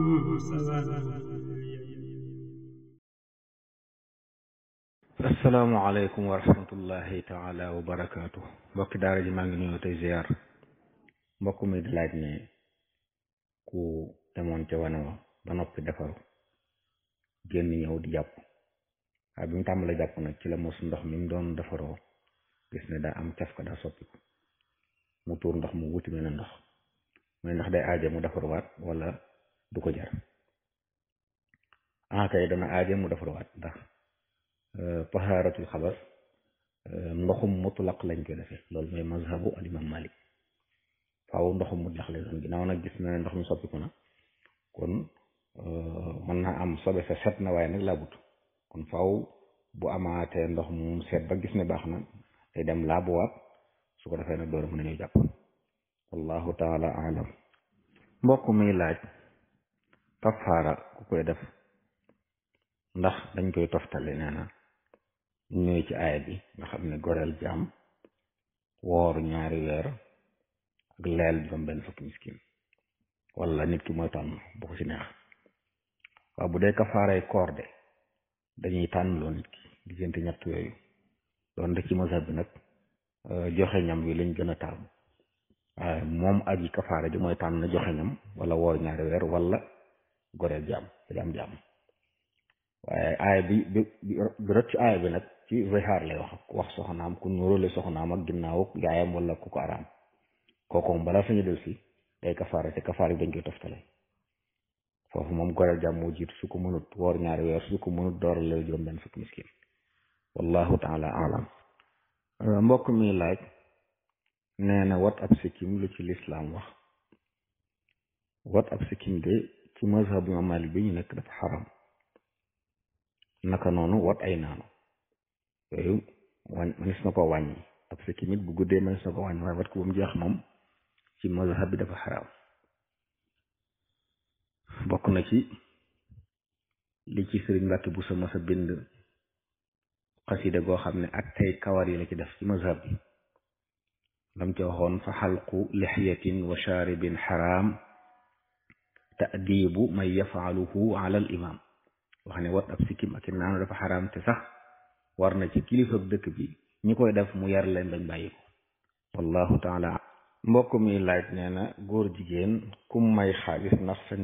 asalaamaaleykum wa rahmatullahi taala wa barakaatu mbokki daara ji maa ngi nuyu tey ziar mbokk mi di laaj ne ku demoon ca wane wa ba noppi defaru génn ñëw di jàpp waaye bi mu tàmbalee jàpp nag ci la mos ndox mi mu doon defaroo gis ne daa am caf ka daa soppiku mu tuur ndox mu wuti mel ne ndox mooy ndax day aaje mu defaruwaat wala du ko jar ah kay dana aaje mu defaruwaat ndax tahaaratul xabas ndoxum mutlaq lañ koy defee loolu mooy mazhabu al imam malik faaw ndoxum mutlaq lay doon ginnaaw nag gis na ne ndox mi soppiku na kon mën naa am sobe sa set na waaye nag laabut kon faaw bu amaatee ndox mu seet ba gis ne baax na day dem laabuwaat su ko defee nag door a mën a ñëw jàpp wallahu taala alam mbokk mi laaj kafaara ku koy def ndax dañ koy toftale nee na ñëwee ci aaya bi nga xam ne goreel jaam woor ñaari weer ak leel juróom benn fukki miskin wala nit ki mooy tànn bu ko ci neex waaw bu dee kafaaray koor de dañuy tànn loo nit ki diggante ñett yooyu doon de ci mazhab bi nag joxe ñam wi lañ gën a taamu waaye moom aji kafaara ji mooy tànn joxe ñam wala woor ñaari weer wala goreel jaam jaam jaam waaye aaya bi bi bi rot ci aaya bi nag ci zihaar lay wax wax soxnaam ku nuróole soxnaam ak ginnaaw yaayam wala ku ko araam kooku moom balaa sañu del si day kafaara te kafaara bi dañ koy toftale foofu moom goreel jàmm moo jiitu su ko mënut woor ñaari weer su ko mënut dooral la juróom benn fukki miskin wallahu taala alam mbokk mi laaj nee na wat ab sikkim lu ci lislaam wax wat ab sikkim de ci mazhab imam malik bi ñu nekk dafa xaram naka noonu wat ay naanu yooyu wañ manis na ko wàññi ab sikkim it bu guddee manis na ko wàññi waaye wat ko ba mu jeex moom ci mazhab bi dafa xaraam bokk na ci li ci sëriñ Mbàkke bu sa masa bind xasida goo xam ne ak tey kawar yi la ci def ci mazhab bi lam ci waxoon fa xalqu lixyatin wa shaaribin xaraam taadibu man yafaaluhu ala al imam wax ne wat ab sikkim ak i naanu dafa xaraam te sax war na ci kilifa dëkk bi ñi koy def mu yar leen bañ bàyyi ko wallahu taala mbokk mi laaj nee na góor jigéen kum may xaalis ndax